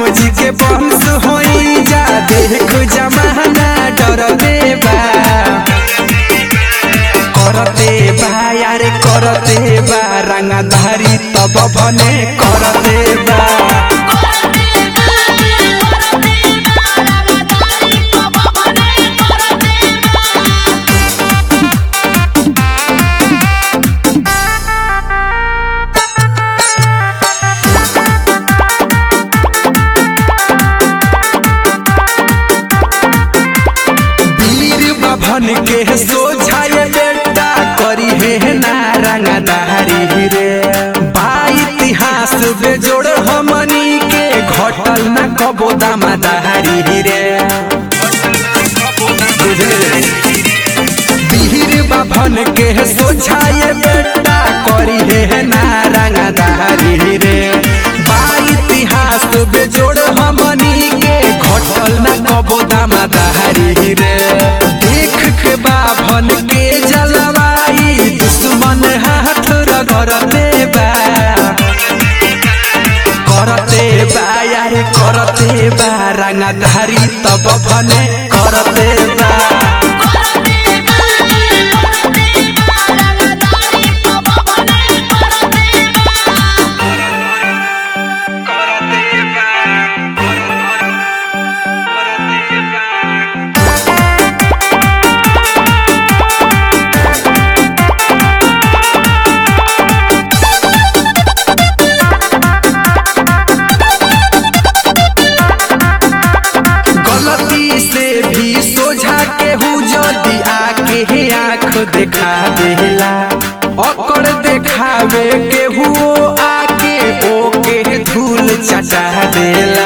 जी के बंश होई जा देख जमाना डरते बा करते बा यारे करते बा रंगधारी तब बने करते बा वीर बभन के सोझाए बेटा करी है ना रंगदारी रे बा इतिहास बेजोड़ हमनी के घटल न कबो दामादारी रे बुझले वीर बभन के सोझाए बेटा करी है ना रंगदारी रे बा इतिहास बेजोड़ हमनी के घटल न कबो दामादारी रे देख के बाभन के जलवाई दुश्मन हाथ रगड़ते बा करते बा यारे करते बा रंगधारी तब भने करते बा गलती से भी सोझा के हूँ जदि आके हे आँख देखा देला ओकर देखावे के हुओ आके ओके धूल चटा देला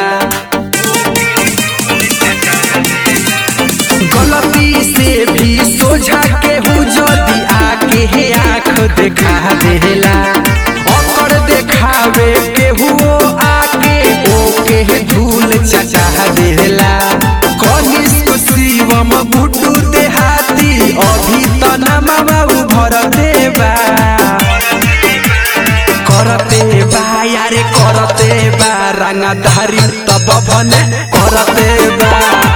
गलती से भी सोझा के हूँ जदि आके हे आँख देखा देला ओकर देखावे के हुओ आके ओके धूल चटा देला कनिष्क शिवम गुड्डू देहाती अभी त नमवा उभर देबा करते बा यारे करते बा रंगधारी तब भने करते बा